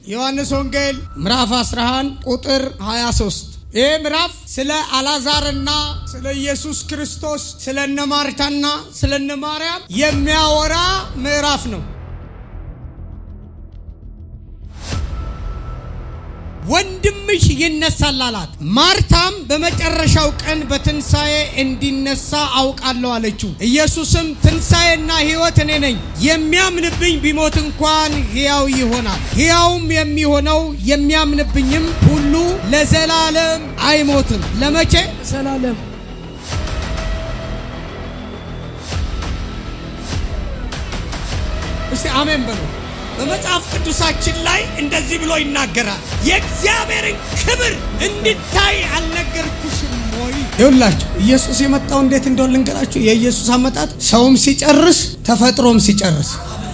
ዮሐንስ ወንጌል ምዕራፍ 11 ቁጥር 23 ይህ ምዕራፍ ስለ አላዛርና ስለ ኢየሱስ ክርስቶስ ስለ እነ ማርታና ስለ እነ ማርያም የሚያወራ ምዕራፍ ነው። ወንድምሽ ይነሳል አላት። ማርታም በመጨረሻው ቀን በትንሣኤ እንዲነሳ አውቃለሁ አለችው። ኢየሱስም ትንሣኤና ሕይወት እኔ ነኝ፣ የሚያምንብኝ ቢሞት እንኳን ሕያው ይሆናል። ሕያውም የሚሆነው የሚያምንብኝም ሁሉ ለዘላለም አይሞትም። ለመቼ? ዘላለም እስቲ አሜን በሉ። በመጽሐፍ ቅዱሳችን ላይ እንደዚህ ብሎ ይናገራል። የእግዚአብሔርን ክብር እንድታይ አልነገርኩሽም ወይ? ይኸውላችሁ ኢየሱስ የመጣው እንዴት እንደሆነ ልንገራችሁ። የኢየሱስ አመጣጥ ሰውም ሲጨርስ ተፈጥሮም ሲጨርስ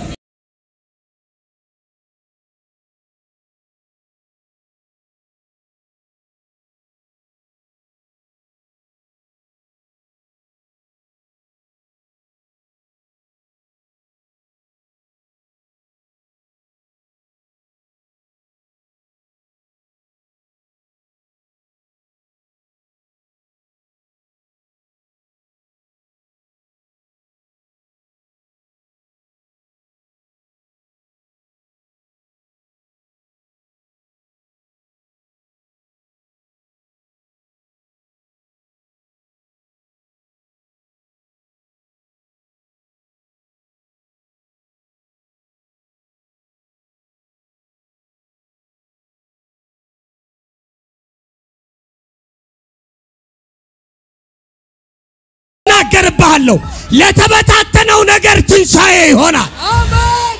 እናገርብሃለሁ ለተበታተነው ነገር ትንሣኤ ይሆናል። አሜን።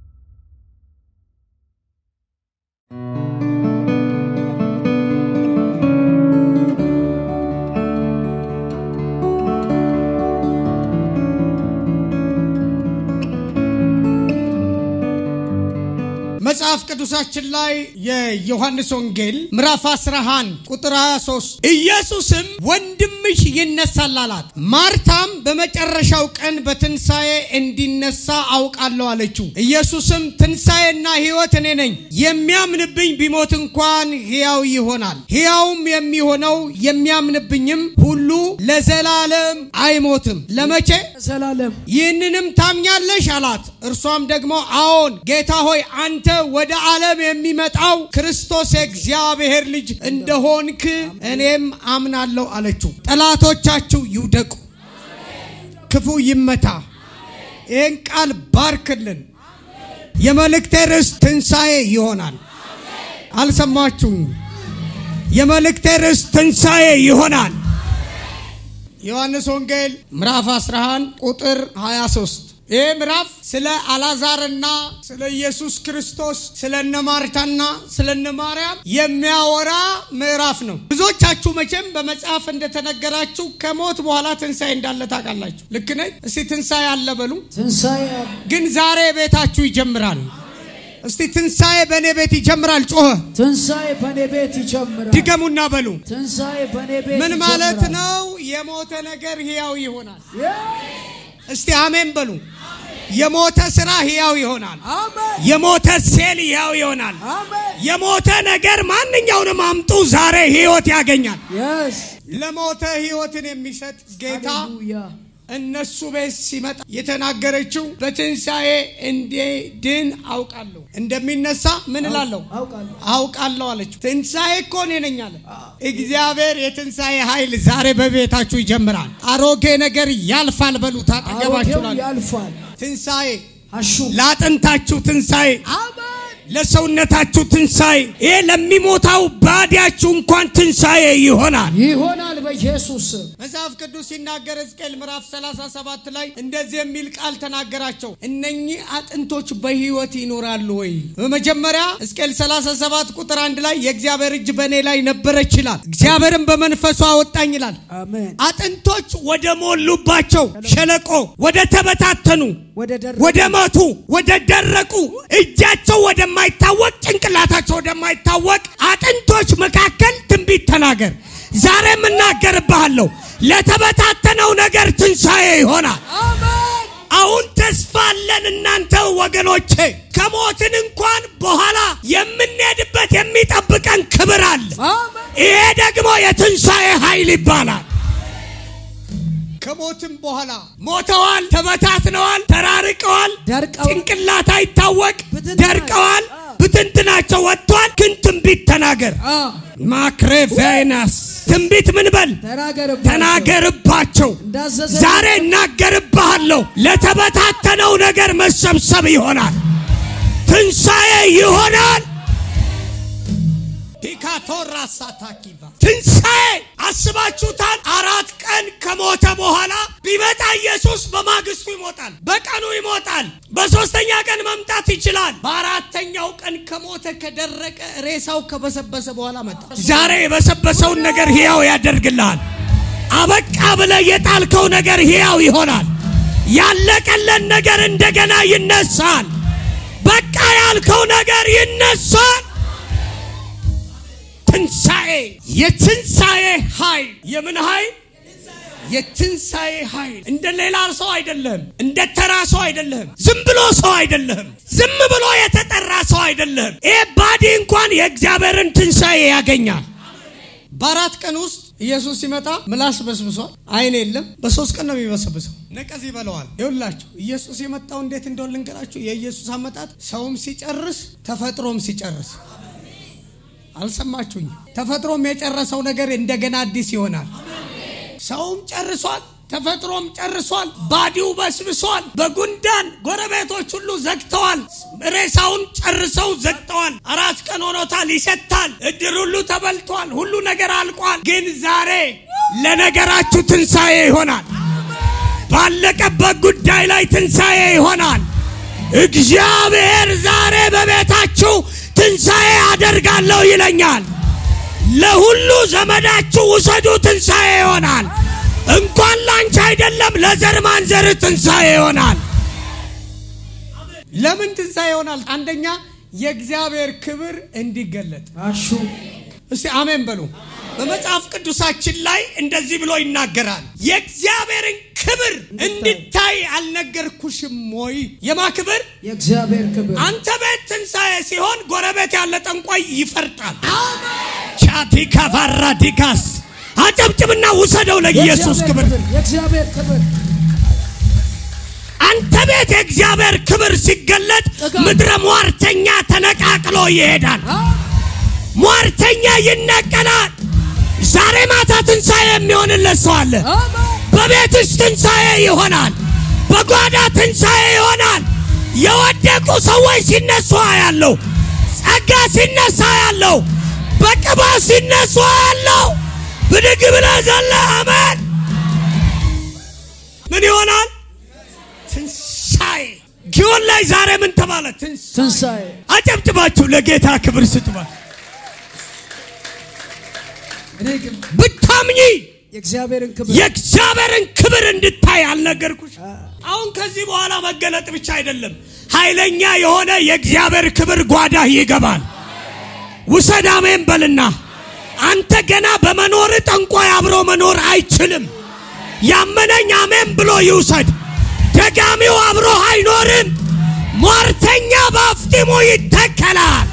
መጽሐፍ ቅዱሳችን ላይ የዮሐንስ ወንጌል ምዕራፍ 11 ቁጥር 23 ኢየሱስም ወንድምሽ ይነሳል አላት። ማርታም በመጨረሻው ቀን በትንሣኤ እንዲነሳ አውቃለሁ አለችው። ኢየሱስም ትንሣኤና ሕይወት እኔ ነኝ፣ የሚያምንብኝ ቢሞት እንኳን ሕያው ይሆናል። ሕያውም የሚሆነው የሚያምንብኝም ሁሉ ለዘላለም አይሞትም። ለመቼ? ዘላለም ይህንንም ታምኛለሽ አላት። እርሷም ደግሞ አዎን ጌታ ሆይ አንተ ወደ ዓለም የሚመጣው ክርስቶስ የእግዚአብሔር ልጅ እንደሆንክ እኔም አምናለሁ አለችው። ጠላቶቻችሁ ይውደቁ፣ ክፉ ይመታ። ይህን ቃል ባርክልን። የመልእክቴ ርዕስ ትንሣኤ ይሆናል። አልሰማችሁም? የመልእክቴ ርዕስ ትንሣኤ ይሆናል። ዮሐንስ ወንጌል ምዕራፍ 11 ቁጥር 23 ይህ ምዕራፍ ስለ አላዛርና ስለ ኢየሱስ ክርስቶስ ስለ እነ ማርታና ስለ እነ ማርያም የሚያወራ ምዕራፍ ነው። ብዙዎቻችሁ መቼም በመጽሐፍ እንደተነገራችሁ ከሞት በኋላ ትንሣኤ እንዳለ ታውቃላችሁ። ልክ ነኝ? እስቲ ትንሣኤ አለ በሉ። ትንሣኤ ግን ዛሬ ቤታችሁ ይጀምራል። እስቲ ትንሣኤ በእኔ ቤት ይጀምራል። ጮኸ ትንሣኤ በእኔ ቤት ይጀምራል። ድገሙና በሉ። ትንሣኤ በእኔ ቤት ምን ማለት ይጀምራል። ነው? የሞተ ነገር ሕያው ይሆናል። የ- እስቲ አሜን በሉ። የሞተ ስራ ሕያው ይሆናል። አሜን የሞተ ሴል ሕያው ይሆናል። አሜን የሞተ ነገር ማንኛውንም አምጡ ዛሬ ሕይወት ያገኛል። የስ ለሞተ ሕይወትን የሚሰጥ ጌታ ሃሌሉያ እነሱ ቤት ሲመጣ የተናገረችው በትንሣኤ እንዲድን አውቃለሁ፣ እንደሚነሳ ምን እላለሁ አውቃለሁ አውቃለሁ አለችው። ትንሣኤ እኮ እኔ ነኝ አለ እግዚአብሔር። የትንሣኤ ኃይል ዛሬ በቤታችሁ ይጀምራል። አሮጌ ነገር ያልፋል። በሉት አጠገባችሁ አሮጌው ላለ ያልፋል ትንሣኤ አሹ ለአጥንታችሁ ትንሣኤ አሜን ለሰውነታችሁ ትንሣኤ ይሄ ለሚሞታው ባዲያችሁ እንኳን ትንሣኤ ይሆናል። ይሆናል በኢየሱስ ስም መጽሐፍ ቅዱስ ሲናገር ሕዝቅኤል ምዕራፍ 37 ላይ እንደዚህ የሚል ቃል ተናገራቸው። እነኚህ አጥንቶች በሕይወት ይኖራሉ ወይ? በመጀመሪያ ሕዝቅኤል 37 ቁጥር አንድ ላይ የእግዚአብሔር እጅ በእኔ ላይ ነበረች ይላል። እግዚአብሔርም በመንፈሱ አወጣኝ ይላል። አሜን አጥንቶች ወደ ሞሉባቸው ሸለቆ፣ ወደ ተበታተኑ፣ ወደ ደረ ወደ ሞቱ፣ ወደ ደረቁ፣ እጃቸው ወደማይታወቅ፣ ጭንቅላታቸው ወደማይታወቅ አጥንቶች መካከል ትንቢት ተናገር። ዛሬም እናገርብሃለሁ ለተበታተነው ነገር ትንሣኤ ይሆናል። አሜን አሁን ተስፋ አለን እናንተ ወገኖቼ። ከሞትን እንኳን በኋላ የምንሄድበት የሚጠብቀን ክብር አለ። አሜን። ይሄ ደግሞ የትንሣኤ ኃይል ይባላል። ከሞትም በኋላ ሞተዋል፣ ተበታትነዋል፣ ተራርቀዋል፣ ደርቀዋል። ጭንቅላት አይታወቅ፣ ብትንትና- ደርቀዋል፣ አዎ። ብትንትናቸው ወጥቷል። ግን ትንቢት ተናገር አ ማክሬቬናስ ትንቢት ምን በል ተናገርባቸው ተናገርባቸው። እንዳዘዘ ዛሬ እናገርብሃለሁ። ለተበታተነው ነገር መሰብሰብ ይሆናል፣ ትንሣኤ ይሆናል። ዲካቶራ ሳታኪቫ ትንሣኤ አስባችሁታል? አራት ቀን ከሞተ በኋላ ቢመጣ ኢየሱስ በማግስቱ ይሞታል፣ በቀኑ ይሞታል። በሶስተኛ ቀን መምጣት ይችላል። በአራተኛው ቀን ከሞተ ከደረቀ ሬሳው ከበሰበሰ በኋላ መጣ። ዛሬ የበሰበሰውን ነገር ሕያው ያደርግልሃል። አበቃ ብለህ የጣልከው ነገር ሕያው ይሆናል። ያለቀለን ነገር እንደገና ይነሳል። በቃ ያልከው ነገር ይነሳል። ትንሣኤ የትንሣኤ ኃይል የምን ኃይል? የትንሣኤ ኃይል እንደ ሌላ ሰው አይደለም። እንደ ተራ ሰው አይደለም። ዝም ብሎ ሰው አይደለም። ዝም ብሎ የተጠራ ሰው አይደለም። ይህ ባዲ እንኳን የእግዚአብሔርን ትንሣኤ ያገኛል። በአራት ቀን ውስጥ ኢየሱስ ሲመጣ ምላስ በስብሷል፣ አይን የለም። በሶስት ቀን ነው የሚበሰብሰው፣ ነቀዝ ይበለዋል። ይኸውላችሁ ኢየሱስ የመጣው እንዴት እንደሆነ ልንገራችሁ። የኢየሱስ አመጣጥ ሰውም ሲጨርስ ተፈጥሮም ሲጨርስ አልሰማችሁኝ? ተፈጥሮም የጨረሰው ነገር እንደገና አዲስ ይሆናል። ሰውም ጨርሷል፣ ተፈጥሮም ጨርሷል። ባዲው በስብሷል። በጉንዳን ጎረቤቶች ሁሉ ዘግተዋል። ሬሳውን ጨርሰው ዘግተዋል። አራት ቀን ሆኖታል፣ ይሸታል። እድር ሁሉ ተበልቷል። ሁሉ ነገር አልቋል። ግን ዛሬ ለነገራችሁ ትንሣኤ ይሆናል። ባለቀበት ጉዳይ ላይ ትንሣኤ ይሆናል። እግዚአብሔር ዛሬ በቤታችሁ ትንሣኤ አደርጋለሁ ይለኛል። ለሁሉ ዘመዳችሁ ውሰዱ፣ ትንሣኤ ይሆናል። እንኳን ላንቺ አይደለም ለዘር ማንዘር ትንሣኤ ይሆናል። ለምን ትንሣኤ ይሆናል? አንደኛ የእግዚአብሔር ክብር እንዲገለጥ። አሹ እስቲ አሜን በሉ። በመጽሐፍ ቅዱሳችን ላይ እንደዚህ ብሎ ይናገራል። የእግዚአብሔርን ክብር እንድታይ አልነገርኩሽም ወይ? የማ ክብር? የእግዚአብሔር ክብር አንተ ቤት ትንሣኤ ሲሆን ጎረቤት ያለ ጠንቋይ ይፈርጣል። ቻቲካ ቫራዲጋስ አጨብጭብና ውሰደው ለኢየሱስ ክብር። የእግዚአብሔር ክብር አንተ ቤት የእግዚአብሔር ክብር ሲገለጥ ጥጋብ። ምድረ ሟርተኛ ተነቃቅሎ ይሄዳል። አ ሟርተኛ ይነቀላል። ዛሬ ማታ ትንሣኤ የሚሆንለት ሰው አለ። አሜን በቤትሽ ትንሣኤ ይሆናል። በጓዳ ትንሣኤ ይሆናል። የወደቁ ሰዎች ሲነሱ ያለው ጸጋ ሲነሳ ያለው በቅባ ሲነሱ ያለው ብድግ ብለህ ዘለህ አሜን። ምን ይሆናል? ትንሣኤ ጊዮን ላይ ዛሬ ምን ተባለ? ትንሣኤ። ትንሣኤ አጨብጭባችሁ ለጌታ ክብር ስጡባል። እኔ ግን ብታምኚ የእግዚአብሔርን ክብር የእግዚአብሔርን ክብር እንድታይ አልነገርኩሽ? አሁን ከዚህ በኋላ መገለጥ ብቻ አይደለም፣ ኃይለኛ የሆነ የእግዚአብሔር ክብር ጓዳህ ይገባል። ውሰድ አሜን በልና። አንተ ገና በመኖር ጠንቋይ አብሮ መኖር አይችልም። ያመነኝ አሜን ብሎ ይውሰድ። ደጋሚው አብሮ አይኖርም። ሟርተኛ በአፍጢሙ ይተከላል።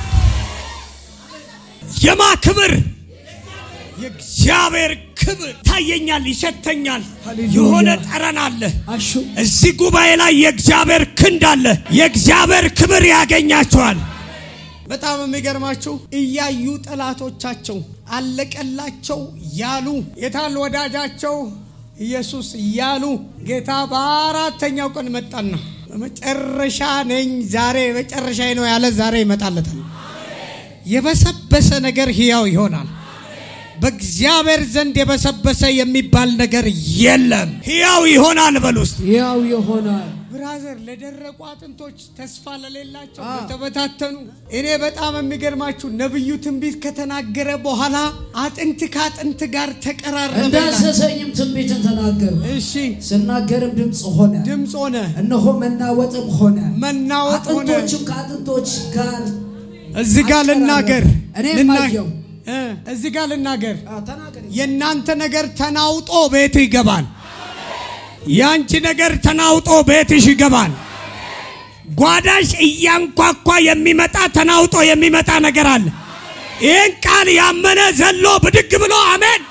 የማ ክብር የእግዚአብሔር ክብር ታየኛል፣ ይሸተኛል። ሃሌሉያ። የሆነ ጠረን አለ። አሹ እዚህ ጉባኤ ላይ የእግዚአብሔር ክንድ አለ። የእግዚአብሔር ክብር ያገኛቸዋል። በጣም የሚገርማችሁ እያዩ ጠላቶቻቸው አለቀላቸው ያሉ የታል ወዳጃቸው ኢየሱስ እያሉ ጌታ በአራተኛው ቀን መጣና በመጨረሻ ነኝ ዛሬ መጨረሻ ነው ያለ ዛሬ ይመጣለታል። የበሰበሰ ነገር ሕያው ይሆናል። በእግዚአብሔር ዘንድ የበሰበሰ የሚባል ነገር የለም። ሕያው ይሆናል በል ውስጥ ያው ይሆናል ብራዘር ለደረቁ አጥንቶች ተስፋ ለሌላቸው አዎ። ለተበታተኑ እኔ በጣም የሚገርማችሁ ነብዩ ትንቢት ከተናገረ በኋላ አጥንት ከአጥንት ጋር ተቀራረበ። እንዳዘዘኝም ትንቢትን ተናገሩ እሺ ስናገርም ድምፅ ሆነ ድምፅ ሆነ፣ እነሆ መናወጥም ሆነ መናወጥ ሆነ። አጥንቶችም ከአጥንቶች ጋር እዚህ ጋር ልናገር እኔም ልና- አየሁ። እ እዚህ ጋር ልናገር አ፣ ተናገር የእናንተ ነገር ተናውጦ ቤት ይገባል። ያንቺ ነገር ተናውጦ ቤትሽ ይገባል። ጓዳሽ እያንኳኳ የሚመጣ ተናውጦ የሚመጣ ነገር አለ። ይህን ቃል ያመነ ዘሎ ብድግ ብሎ አሜን።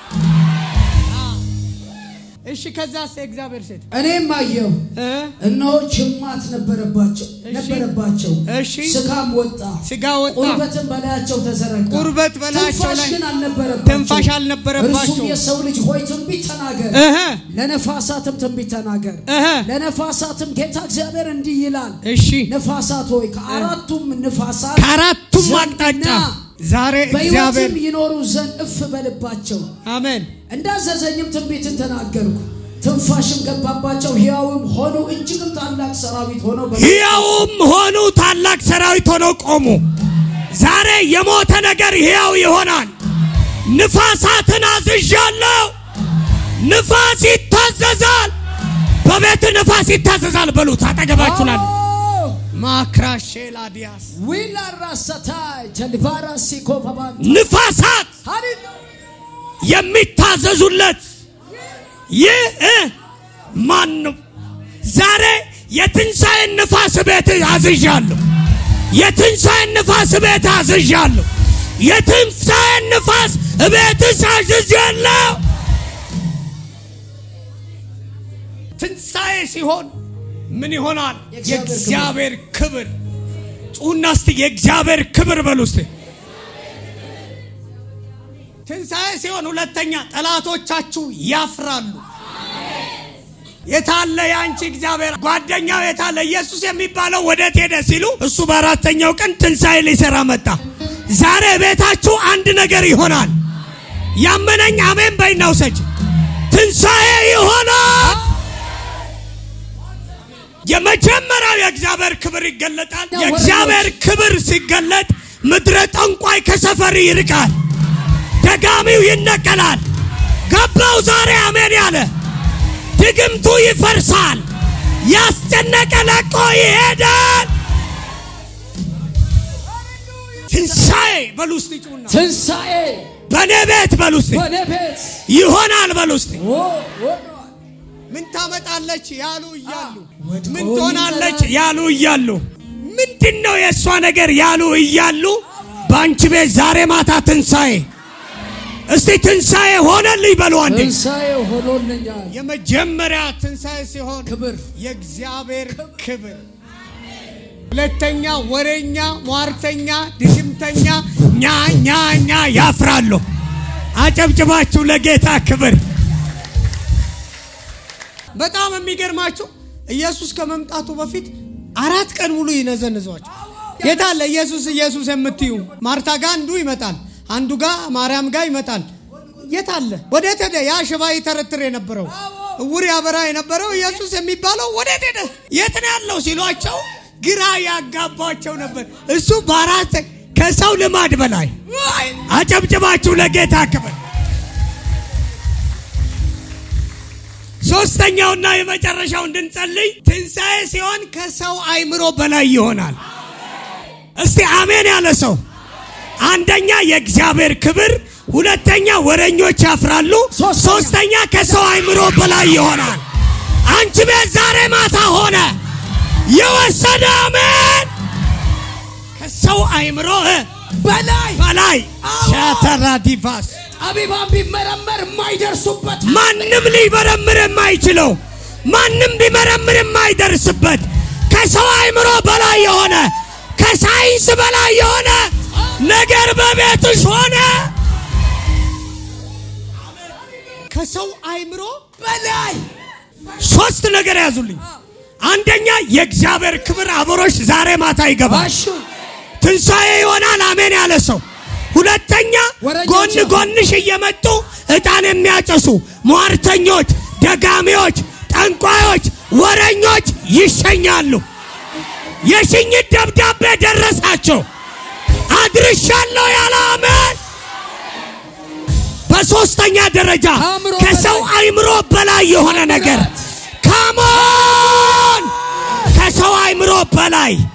እሺ፣ ከዛስ የእግዚአብሔር ሴት እኔም አየሁ፣ እ? እነሆ ጅማት ነበረባቸው እሺ። ነበረባቸው፣ እሺ። ስጋም ወጣ፣ ስጋ ወጣ፣ ቁርበትም በላያቸው ተዘረጋ፣ ቁርበት በላያቸው ትንፋሽ ላይ ግን አልነበረባቸው። ትንፋሽ አልነበረባቸው። እርሱም የሰው ልጅ ሆይ ትንቢት ተናገር፣ እህ ለነፋሳትም ትንቢት ተናገር። እህ ለነፋሳትም ጌታ እግዚአብሔር እንዲህ ይላል፣ እሺ ነፋሳት ሆይ ከአራቱም ነፋሳት ከአራቱም ዘንድና አቅጣጫ ዛሬ እግዚአብሔር በሕይወትም ይኖሩ ዘንድ እፍ በልባቸው አሜን እንዳዘዘኝም ትንቢትን ተናገርኩ። ትንፋሽም ገባባቸው፣ ሕያውም ሆኑ፣ እጅግም ታላቅ ሰራዊት ሆነው በ- ሕያውም ሆኑ ታላቅ ሰራዊት ሆነው ቆሙ። ዛሬ የሞተ ነገር ሕያው ይሆናል። ንፋሳትን አዝዣለሁ። ንፋስ ይታዘዛል። በቤት ንፋስ ይታዘዛል በሉት። አጠገባችሁ ላለ አዎ፣ ማክራሼላዲያስ ዊላ ራሰታይ ጀልባራ ሲኮ ፓፓን ንፋሳት ሃሌሉያ የሚታዘዙለት ይህ እ ማን ነው? ዛሬ የትንሣኤን ንፋስ ቤት አዝዣለሁ። የትንሣኤን ንፋስ ቤት አዝዣለሁ። የትንሣኤን ንፋስ ቤት አዝዣለሁ። ትንሣኤ ሲሆን ምን ይሆናል? የእግዚአብሔር ክብር ጩና እስቲ የእግዚአብሔር ክብር በሉ እስቲ ትንሣኤ ሲሆን ሁለተኛ ጠላቶቻችሁ ያፍራሉ። የታለ የአንቺ እግዚአብሔር ጓደኛው የታለ ኢየሱስ የሚባለው ወዴት ሄደ ሲሉ እሱ በአራተኛው ቀን ትንሣኤ ሊሰራ መጣ። ዛሬ ቤታችሁ አንድ ነገር ይሆናል። ያመነኝ አሜን በይና ውሰጅ። ትንሣኤ ይሆናል። የመጀመሪያው የእግዚአብሔር ክብር ይገለጣል። የእግዚአብሔር ክብር ሲገለጥ ምድረ ጠንቋይ ከሰፈር ይርቃል። ደጋሚው ይነቀላል። ገባው ዛሬ አሜን ያለ ድግምቱ ይፈርሳል። ያስጨነቀ ለቆ ይሄዳል። ትንሣኤ በሉ እስቲ ጩና ትንሣኤ በእኔ ቤት በሉ እስቲ በእኔ ቤት ይሆናል በሉ እስቲ ኦ፣ ሆኗል። ምን ታመጣለች ያሉ እያሉ ወድቆ ምን ትሆናለች ይቀራል። ያሉ እያሉ ምንድን ነው የእሷ ነገር ያሉ እያሉ በአንቺ ቤት ዛሬ ማታ ትንሣኤ እስቲ ትንሣኤ ሆነልኝ በሉ አንዴ ትንሣኤ ሆኖልኛል። የመጀመሪያ ትንሣኤ ሲሆን ክብር የእግዚአብሔር ክብር ሁለተኛ ወሬኛ ሟርተኛ ድግምተኛ ኛ ኛ ኛ ያፍራሉ አጨብጭባችሁ ለጌታ ክብር በጣም የሚገርማችሁ ኢየሱስ ከመምጣቱ በፊት አራት ቀን ሙሉ ይነዘንዟቸው የታለ ኢየሱስ ኢየሱስ የምትዩ ማርታ ጋር አንዱ ይመጣል አንዱ ጋር ማርያም ጋር ይመጣል የታለ ወዴት ሄደ ያ ሽባ ይተረትር የነበረው እውር ያበራ የነበረው ኢየሱስ የሚባለው ወዴት ሄደ የት ነው ያለው ሲሏቸው ግራ ያጋባቸው ነበር እሱ በአራት ከሰው ልማድ በላይ አጨብጭባችሁ ለጌታ ክብር ሶስተኛውና የመጨረሻው እንድንጸልይ ትንሣኤ ሲሆን ከሰው አይምሮ በላይ ይሆናል። እስቲ አሜን ያለ ሰው አንደኛ የእግዚአብሔር ክብር፣ ሁለተኛ ወረኞች ያፍራሉ፣ ሶስተኛ ሶስተኛ ከሰው አይምሮ በላይ ይሆናል። አንቺ ቤት ዛሬ ማታ ሆነ የወሰደ አሜን ከሰው አይምሮ እ በላይ በላይ ሻተራ ዲቫስ ጠቢባን ቢመረመር የማይደርሱበት ማንም ሊመረምር የማይችለው ማንም ቢመረምር የማይደርስበት ከሰው አይምሮ በላይ የሆነ ከሳይንስ በላይ የሆነ ነገር በቤትሽ ሆነ። ከሰው አይምሮ በላይ ሶስት ነገር ያዙልኝ። አንደኛ የእግዚአብሔር ክብር አብሮሽ ዛሬ ማታ ይገባል። ባሹ ትንሣኤ ይሆናል። አሜን ያለ ሰው። ሁለተኛ ወረኞች ጎን አሉ። ጎንሽ እየመጡ ዕጣን የሚያጨሱ ሟርተኞች፣ ደጋሚዎች፣ ጠንቋዮች፣ ወረኞች ይሸኛሉ። የሽኝት ደብዳቤ ደረሳቸው። አድርሻለሁ ያለ አሜን። በሶስተኛ ደረጃ ከአእምሮ ከሰው በላይ አይምሮ በላይ የሆነ ነገር ካሞን ከሰው አይምሮ በላይ